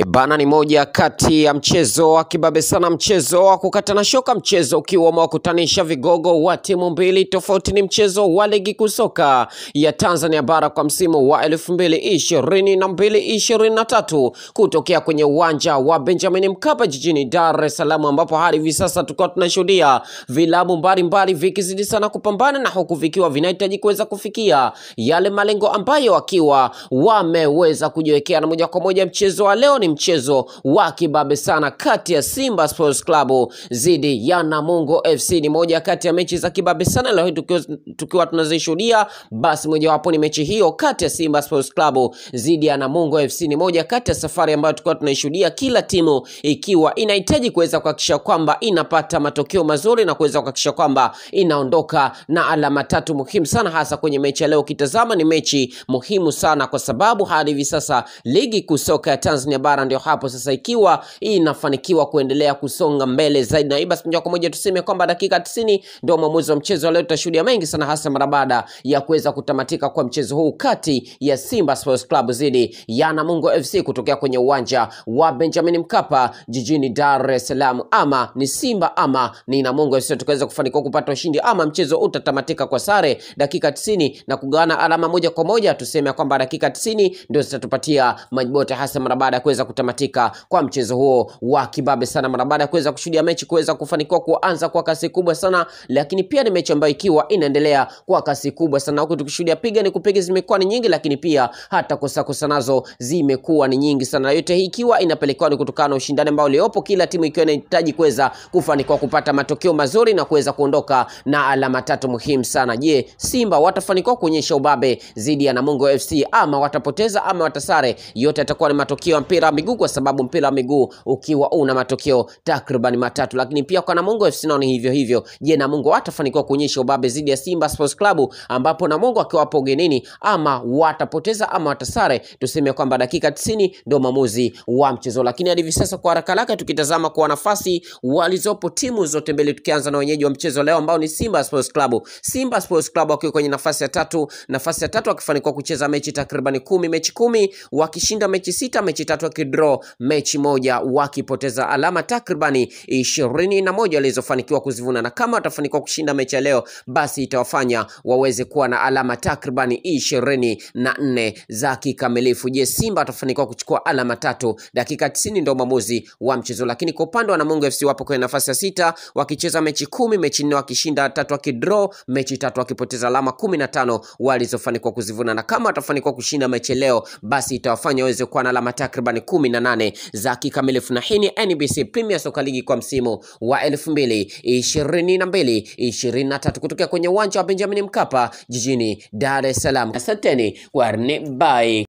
Bana ni moja kati ya mchezo wa kibabe sana, mchezo wa kukatana shoka, mchezo ukiwa umewakutanisha vigogo wa timu mbili tofauti. Ni mchezo wa ligi kuu soka ya Tanzania bara kwa msimu wa elfu mbili ishirini na mbili ishirini na tatu kutokea kwenye uwanja wa Benjamin Mkapa jijini Dar es Salaam, ambapo hadi hivi sasa tukiwa tunashuhudia vilabu mbalimbali vikizidi sana kupambana na huku vikiwa vinahitaji kuweza kufikia yale malengo ambayo wakiwa wameweza kujiwekea, na moja kwa moja mchezo wa leo ni mchezo wa kibabe sana kati ya Simba Sports Club dhidi ya Namungo FC. Ni moja kati ya mechi za kibabe sana leo hii tukiwa, tukiwa tunazishuhudia. Basi mojawapo ni mechi hiyo kati ya Simba Sports Club dhidi ya Namungo FC. Ni moja kati ya safari ambayo tukiwa tunaishuhudia, kila timu ikiwa inahitaji kuweza kuhakikisha kwamba inapata matokeo mazuri na kuweza kuhakikisha kwamba inaondoka na alama tatu muhimu sana, hasa kwenye mechi ya leo. Ukitazama ni mechi muhimu sana kwa sababu hadi hivi sasa ligi kuu soka ya Tanzania bara ndio hapo sasa ikiwa inafanikiwa kuendelea kusonga mbele zaidi, na hii basi moja kwa moja tuseme kwamba dakika 90 ndio mwamuzi wa mchezo wa leo. Tutashuhudia mengi sana, hasa mara baada ya kuweza kutamatika kwa mchezo huu kati ya Simba Sports Club dhidi ya Namungo FC kutokea kwenye uwanja wa Benjamin Mkapa jijini Dar es Salaam. Ama ni Simba ama ni Namungo FC tukaweza kufanikiwa kupata ushindi, ama mchezo utatamatika kwa sare dakika 90 na kugawana alama moja kwa moja. Tuseme kwamba dakika 90 ndio zitatupatia majibu yote, hasa mara baada ya kuweza kutamatika kwa mchezo huo wa kibabe sana, mara baada ya kuweza kushuhudia mechi kuweza kufanikiwa kuanza kwa kasi kubwa sana, lakini pia ni mechi ambayo ikiwa inaendelea kwa kasi kubwa sana, huku tukishuhudia piga ni kupiga zimekuwa ni nyingi, lakini pia hata kosa kosa nazo zimekuwa ni nyingi sana, yote hii ikiwa inapelekewa ni kutokana na ushindani ambao uliopo, kila timu ikiwa inahitaji kuweza kufanikiwa kupata matokeo mazuri na kuweza kuondoka na alama tatu muhimu sana. Je, Simba watafanikiwa kuonyesha ubabe dhidi ya Namungo FC ama watapoteza ama watasare? Yote yatakuwa ni matokeo ya mpira wa miguu, kwa sababu mpira wa miguu ukiwa una matokeo takriban matatu, lakini pia kwa Namungo FC nao ni hivyo hivyo. Je, Namungo watafanikiwa kuonyesha ubabe dhidi ya Simba Sports Club, ambapo Namungo akiwa hapo ugenini, ama watapoteza ama watasare? Tuseme kwamba dakika 90 ndio maamuzi wa mchezo, lakini hadi hivi sasa kwa haraka haraka tukitazama kwa nafasi walizopo timu zote mbili, tukianza na wenyeji wa mchezo leo ambao ni Simba Sports Club. Simba Sports Club wakiwa kwenye nafasi ya tatu, nafasi ya tatu wakifanikiwa kucheza mechi takriban kumi, mechi kumi wakishinda mechi sita, mechi tatu wakidraw mechi moja, wakipoteza alama takribani ishirini na moja walizofanikiwa kuzivuna, na kama watafanikiwa kushinda mechi ya leo, basi itawafanya waweze kuwa na alama takribani ishirini na nne za kikamilifu. Je, Simba watafanikiwa kuchukua alama tatu? Dakika 90 ndio maamuzi wa mchezo, lakini kwa upande wa Namungo FC wapo kwenye nafasi ya sita wakicheza mechi kumi, mechi nne wakishinda tatu, wakidraw mechi tatu, wakipoteza alama kumi na tano walizofanikiwa kuzivuna, na kama watafanikiwa kushinda mechi leo, basi itawafanya waweze kuwa na alama takriban kumi na nane za kikamilifu. Na hii ni NBC Premier Soka Ligi kwa msimu wa elfu mbili ishirini na mbili ishirini na tatu kutokea kwenye uwanja wa Benjamin Mkapa jijini Dar es Salaam. Asanteni kwa bye.